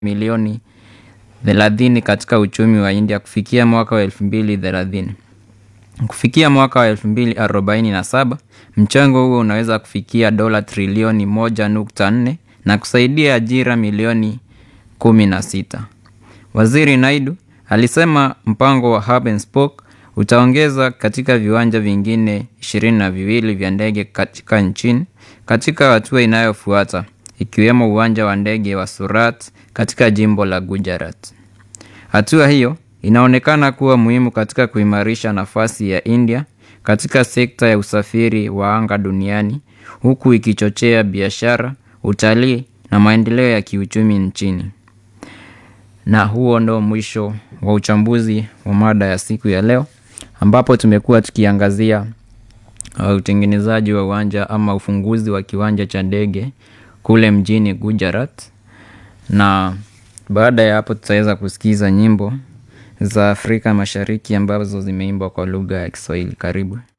milioni 30 katika uchumi wa India kufikia mwaka wa 2030. Kufikia mwaka wa 2047, mchango huo unaweza kufikia dola trilioni 1.4 na kusaidia ajira milioni 16. Waziri Naidu alisema mpango wa Hub and Spoke utaongeza katika viwanja vingine ishirini na viwili vya ndege katika nchini katika hatua inayofuata ikiwemo uwanja wa ndege wa Surat katika jimbo la Gujarat. Hatua hiyo inaonekana kuwa muhimu katika kuimarisha nafasi ya India katika sekta ya usafiri wa anga duniani huku ikichochea biashara, utalii na maendeleo ya kiuchumi nchini. Na huo ndo mwisho wa uchambuzi wa mada ya siku ya leo ambapo tumekuwa tukiangazia uh, utengenezaji wa uwanja ama ufunguzi wa kiwanja cha ndege kule mjini Gujarat, na baada ya hapo tutaweza kusikiza nyimbo za Afrika Mashariki ambazo zimeimbwa kwa lugha ya Kiswahili. Karibu.